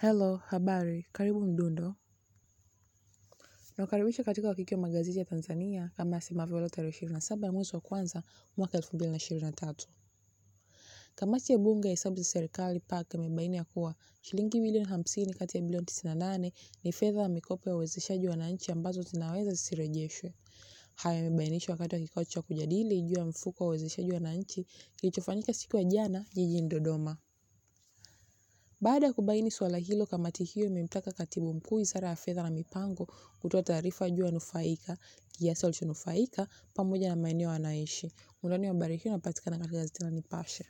Hello, habari, karibu mdundo. Nakukaribisha katika wakiki wa magazeti ya Tanzania kama yasemavyo leo tarehe ishirini na saba ya mwezi wa kwanza mwaka elfu mbili na ishirini na tatu. Kamati ya bunge ya hesabu za serikali PAC imebaini ya kuwa shilingi bilioni hamsini kati ya bilioni tisini na nane ni fedha ya mikopo ya uwezeshaji wananchi ambazo zinaweza zisirejeshwe. Haya yamebainishwa wakati wa kikao cha kujadili juu ya mfuko wa uwezeshaji wananchi kilichofanyika siku ya jana jijini Dodoma. Baada ya kubaini suala hilo, kamati hiyo imemtaka Katibu Mkuu Wizara ya Fedha na Mipango kutoa taarifa juu ya wanufaika, kiasi walichonufaika pamoja na maeneo wanaishi. Undani wa habari hiyo unapatikana katika gazeti la Nipashe.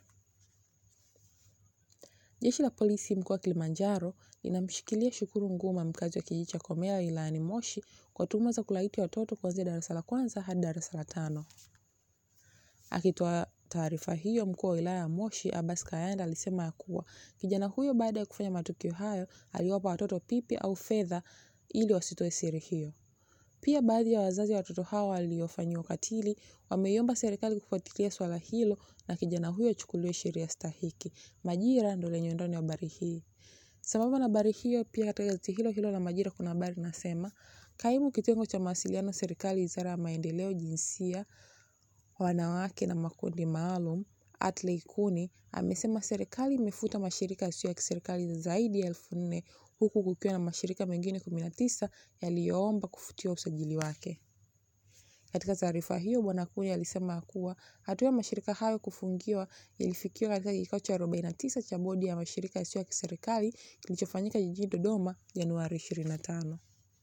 Jeshi la Polisi mkoa wa Kilimanjaro linamshikilia Shukuru Nguma, mkazi wa kijiji cha Komela wilayani Moshi kwa tuhuma za kulawiti watoto kuanzia darasa la kwanza hadi darasa la tano. Akitoa taarifa hiyo, mkuu wa wilaya ya Moshi Abbas Kayanda alisema ya kuwa kijana huyo baada ya kufanya matukio hayo aliwapa watoto pipi au fedha ili wasitoe siri hiyo. Pia baadhi ya wazazi wa watoto hao waliofanyiwa ukatili wameiomba serikali kufuatilia swala hilo na kijana huyo achukuliwe sheria stahiki. Majira ndo lenye undani wa habari hii. Sambamba na habari hiyo, pia katika gazeti hilo hilo la Majira kuna habari inasema kaimu kitengo cha mawasiliano serikali, wizara ya maendeleo, jinsia wanawake na makundi maalum Atley Kuni amesema serikali imefuta mashirika yasiyo ya kiserikali zaidi ya elfu nne huku kukiwa na mashirika mengine kumi na tisa yaliyoomba kufutiwa usajili wake. Katika taarifa hiyo, Bwana Kuni alisema kuwa hatua ya mashirika hayo kufungiwa ilifikiwa katika kikao cha 49 cha bodi ya mashirika yasiyo ya kiserikali kilichofanyika jijini Dodoma Januari 25.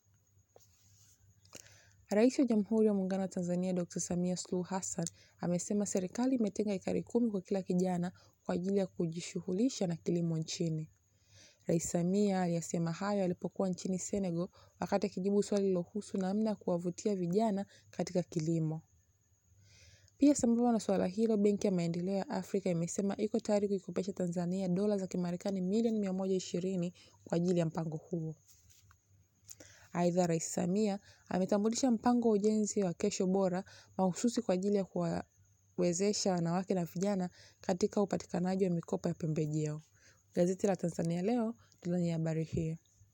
Rais wa Jamhuri ya Muungano wa Tanzania Dr. Samia Suluhu Hassan amesema serikali imetenga ekari kumi kwa kila kijana kwa ajili ya kujishughulisha na kilimo nchini. Rais Samia aliyasema hayo alipokuwa nchini Senegal wakati akijibu swali lilohusu namna ya kuwavutia vijana katika kilimo. Pia sambamba na suala hilo, Benki ya Maendeleo ya Afrika imesema iko tayari kuikopesha Tanzania dola za Kimarekani milioni mia moja ishirini kwa ajili ya mpango huo. Aidha, Rais Samia ametambulisha mpango wa ujenzi wa Kesho Bora mahususi kwa ajili ya kuwawezesha wanawake na vijana katika upatikanaji wa mikopo ya pembejeo. Gazeti la Tanzania Leo ndilo lenye habari hii.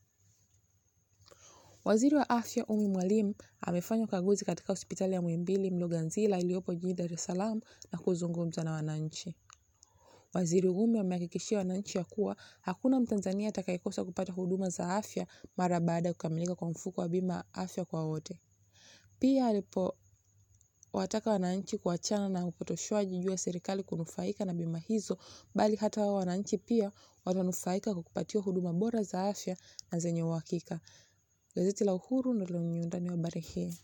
Waziri wa Afya Umi Mwalimu amefanya ukaguzi katika hospitali ya Muhimbili Mloganzila iliyopo jijini Dar es Salaam na kuzungumza na wananchi. Waziri Umi amehakikishia wananchi ya kuwa hakuna Mtanzania atakayekosa kupata huduma za afya mara baada ya kukamilika kwa mfuko wa bima ya afya kwa wote. Pia alipowataka wananchi kuachana na upotoshwaji juu ya serikali kunufaika na bima hizo, bali hata wao wananchi pia watanufaika kwa kupatiwa huduma bora za afya na zenye uhakika. Gazeti la Uhuru ndilo lenye undani wa habari hii.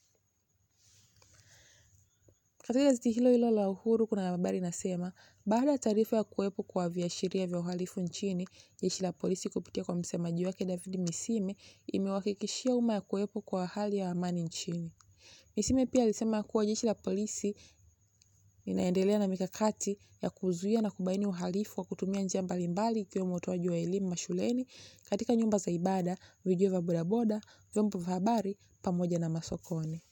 Katika gazeti hilo hilo la Uhuru kuna habari inasema, baada ya taarifa ya kuwepo kwa viashiria vya uhalifu nchini, jeshi la polisi kupitia kwa msemaji wake David Misime imewahakikishia umma ya kuwepo kwa hali ya amani nchini. Misime pia alisema kuwa jeshi la polisi linaendelea na mikakati ya kuzuia na kubaini uhalifu kwa kutumia njia mbalimbali ikiwemo utoaji wa elimu mashuleni, katika nyumba za ibada, vijio vya bodaboda, vyombo vya habari pamoja na masokoni.